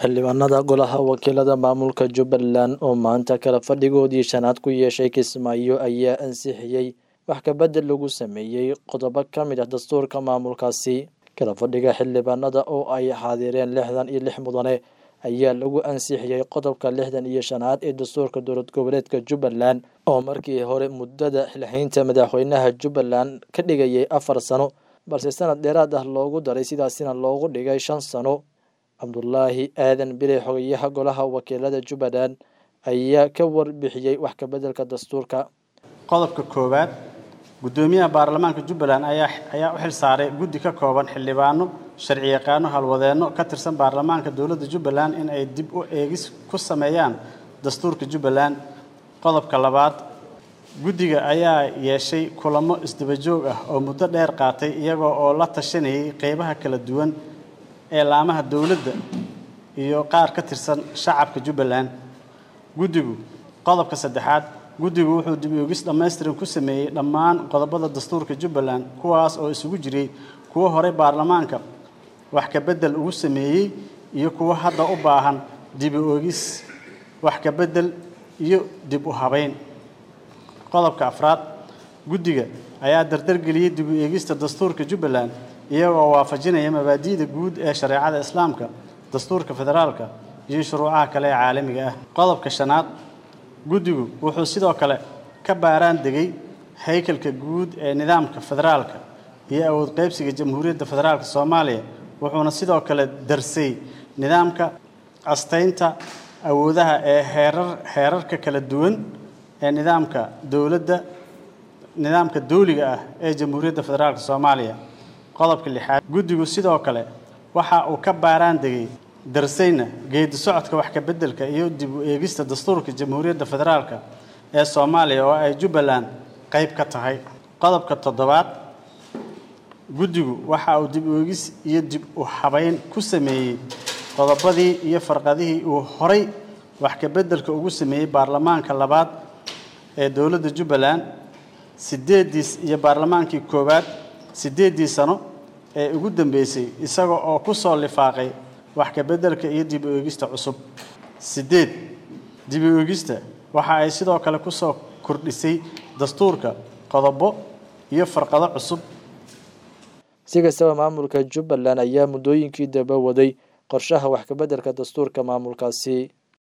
xildhibaanada golaha wakiilada maamulka jubbaland oo maanta kala fadhigoodii shanaad ku yeeshay kismaayo ayaa ansixiyey wax kabedel lagu sameeyey qodobo ka mid ah dastuurka maamulkaasi kala fadhiga xildhibaanada oo ay xaadireen lixdan iyo lix mudane ayaa lagu ansixiyey qodobka lixdan iyo shanaad ee dastuurka dowlad goboleedka jubbaland oo markii hore muddada xilxeynta madaxweynaha jubbaland ka dhigayay afar sano balse sanad dheeraad ah loogu daray sidaasina loogu dhigay shan sano cabdulaahi aadan bile xogayaha golaha wakiilada jubbaland ayaa ka warbixiyey wax kabedelka dastuurka qodobka koowaad guddoomiyaha baarlamaanka jubbaland ayaa ayaa u xil saaray guddi ka kooban xildhibaano sharci yaqaano halwadeenno ka tirsan baarlamaanka dowladda jubbaland in ay dib u eegis ku sameeyaan dastuurka jubbaland qodobka labaad guddiga ayaa yeeshay kulamo isdabajoog ah oo muddo dheer qaatay iyagoo oo la tashanayay qeybaha kala duwan ee laamaha dowladda iyo qaar ka tirsan shacabka jubbaland guddigu qodobka saddexaad guddigu wuxuu dib oogis dhammaystiran ku sameeyey dhammaan qodobada dastuurka jubbaland kuwaas oo isugu jiray kuwo horey baarlamaanka wax ka beddel ugu sameeyey iyo kuwo hadda u baahan dib oogis wax ka beddel iyo dib u habayn qodobka afraad guddiga ayaa dardargeliyey dib u eegista dastuurka jubbaland iyagoo waafajinaya mabaadi'da guud ee shareecada islaamka dastuurka federaalka iyo shuruucaha kale ee caalamiga ah qodobka shanaad guddigu wuxuu sidoo kale ka baaraan degay haykalka guud ee nidaamka federaalka iyo awood qaybsiga jamhuuriyadda federaalka soomaaliya wuxuuna sidoo kale darsay nidaamka astaynta awoodaha ee heerar heerarka kala duwan ee nidaamka dowladda nidaamka dawliga ah ee jamhuuriyadda federaalka soomaaliya qodobka lixaad guddigu sidoo kale waxa uu ka baaraan degay darsayna geedi socodka wax ka beddelka iyo dib u eegista dastuurka jamhuuriyadda federaalka ee soomaaliya oo ay jubbaland qayb ka tahay qodobka toddobaad guddigu waxa uu dib u eegis iyo dib u habayn ku sameeyey qodobadii iyo farqadihii uu horay wax ka beddelka ugu sameeyey baarlamaanka labaad ee dowladda jubbaland sideediis iyo baarlamaankii koowaad siddeeddii sano ee ugu dambeysay isaga oo ku soo lifaaqay wax ka beddelka iyo dib u eegista cusub siddeed dib u eegista waxa ay sidoo kale ku soo kordhisay dastuurka qodobo iyo farqado cusub si kastaba maamulka jubbaland ayaa muddooyinkii daba waday qorshaha wax kabeddelka dastuurka maamulkaasi